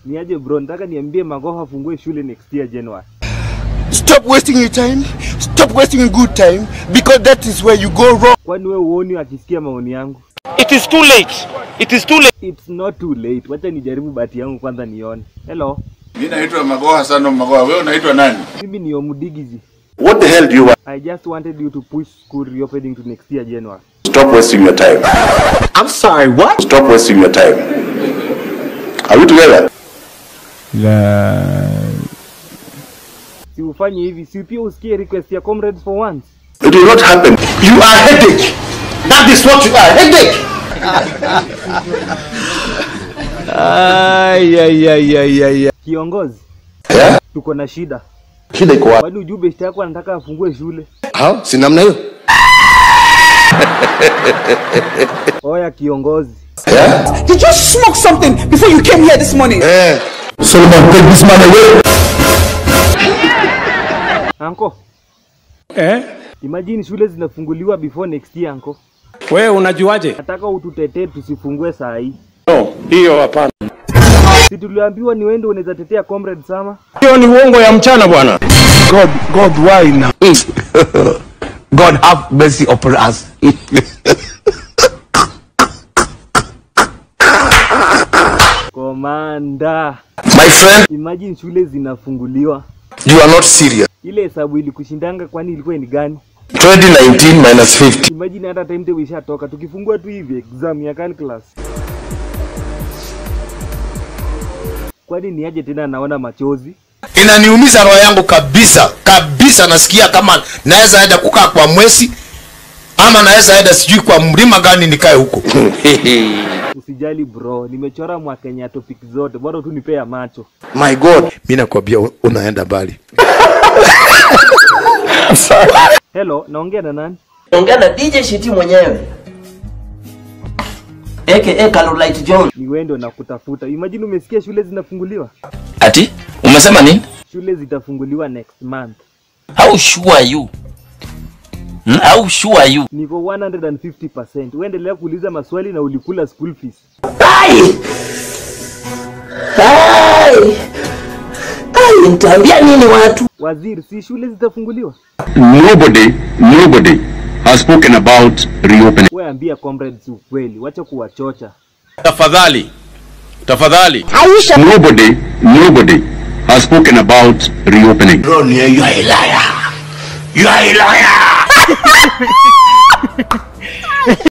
Niaje bro, nataka niambie Magoha afungue shule next year January. Stop wasting your time. Stop wasting your good time because that is where you go wrong. Kwani wewe uoni akisikia maoni yangu? It is too late. It is too late. It's not too late. Wacha nijaribu bahati yangu kwanza nione. Hello, Mimi naitwa Magoha Sano Magoha. Wewe unaitwa nani? mimi ni Omudigizi. What the hell do you want? I just wanted you to push school reopening to next year January. Stop wasting your time. I'm sorry, what? Stop wasting your time. Are we together? Si ufanye hivi, si pia usikie request ya comrades for once. It will not happen. You are headache. That is what you are. Headache. Ay, ay, ay, ay, ay, ay. Kiongozi, Yeah? tuko na shida. Shida iko wapi? Kwani ujue beshte yako anataka afungue shule? Ha? Si namna hiyo? Oya kiongozi, Yeah? Did you smoke something before you came here this morning? Eh. Solomon, take this man away. anko, Eh? imagine shule zinafunguliwa before next year anko. Wewe unajuaje? Nataka ututetee tusifungue saa hii. No, hiyo hapana. Si tuliambiwa ni wende unaweza tetea comrade Sama? Hiyo ni uongo ya mchana bwana. God, God, why now? God have mercy upon us. Komanda, My friend, imagine shule zinafunguliwa. you are not serious. Ile hesabu ilikushindanga kwani ilikuwa ni gani? 2019 minus 50. Imagine hata timetable ishatoka, tukifungua tu hivi exam ya calculus. Kwani ni aje tena naona machozi? Inaniumiza roho yangu kabisa kabisa. Nasikia kama naweza enda kukaa kwa mwezi ama naweza enda sijui kwa mlima gani nikae huko. Usijali bro, nimechora mwakenya topic zote, bora tu nipea macho. My God, mimi nakwambia unaenda mbali. Hello, naongea na nani? ongea na DJ Shiti mwenyewe aka Carolite John. Ni wewe ndio nakutafuta. Imagine umesikia shule zinafunguliwa. Ati? Umesema nini? Shule zitafunguliwa next month. How sure are you? Hmm? How sure are you? Niko 150%. Uendelea kuuliza maswali na ulikula school fees. Ai! Ai! Ai, nitaambia nini watu? Waziri, si shule zitafunguliwa? Nobody, nobody has spoken about reopening. Wewe ambia comrades ukweli, wacha kuwachocha. Tafadhali, tafadhali. Nobody, nobody has spoken about reopening. Ron, you are a liar. You are a liar.